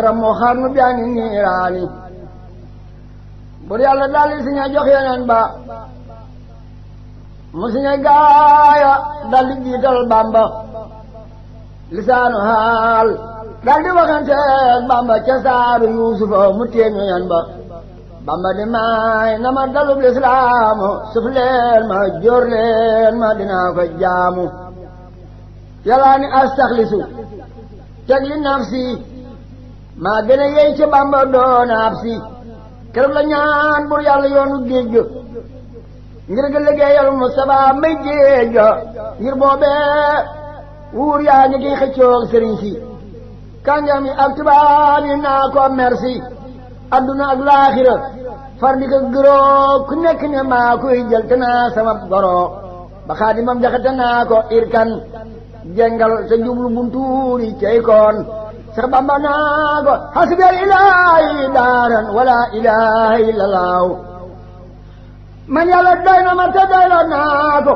moo xaar nu biyaani niiraani bur yàlla daldi si ña jox yeneen ba mu si ña gaaya daldi jiital bamba lisaanu haal daldi waxanteeg bamba ca saaru yuusufa mu téeñu yan ba bamba di maay na ma dalub lislaamu suf leen ma jóor leen ma dinaa ko jaamu yàllaa ni astaxlisu teg li nafsi maa gën a yey ci bamba doona ab si keroog la ñaan bur yàlla yoonu géej ga ngir ga liggéeyal Mustafa may géej ga ngir boobee wuur yaa ñi kiy xëccoog sëriñ si kàngam yi ak tubaab yi naa ko merci adduna ak laaxira far di ko gëroo ku nekk ne maa koy jël te naa sama goro ba xaadimam jaxate naa ko irkan jengal te jublu buntuuri cey koon sax bamba naa ko hasbiyal ilaahi daaran wala ilaha illa laaw man yàlla doy na ma te doy la naa ko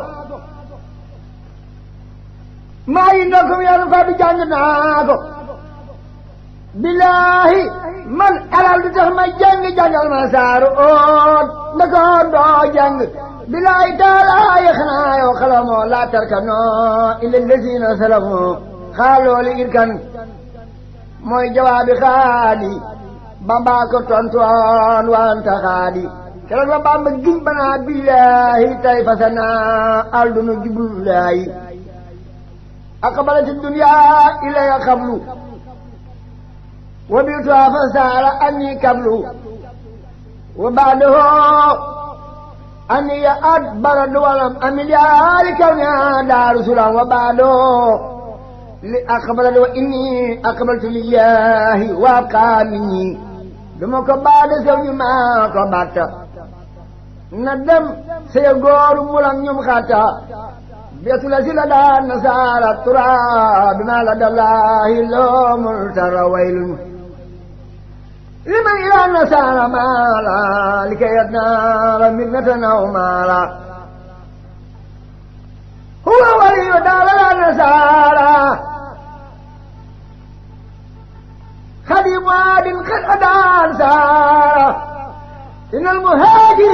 maa yi ndokkum yàlla fa bi jàng naa ko billaahi man alal du tax ma jàng jàngal ma saaru oot nda ko doo jàng billaahi taalaayi xanaa yow xalamoo laa tarkanoo illa lazina salamoo xaalooli irkan mooy jawaabi xaadi bamba ko tontoon wanta xaadi keroog la bamba giñ banaa billaahi tay fasana alduna jublulaayi aqbalati dunya ilaya xablu wa biituha fa saara anni kablu wa baadahu anni ya at baradu walam amil yaari kawnya daaru sulam wa baadahu li aqbalatu wa inni aqbaltu lillahi wa abqa minni duma ko baada sew ñu maa ko batta na dem sey góoru mulam ñum xatta beetu la si la daan nasaara tura bima la dallahi loomul tara waylun liman ila nasaara maala li kay yadnaara minnatan aw maala huwa waliyu daala la nasaara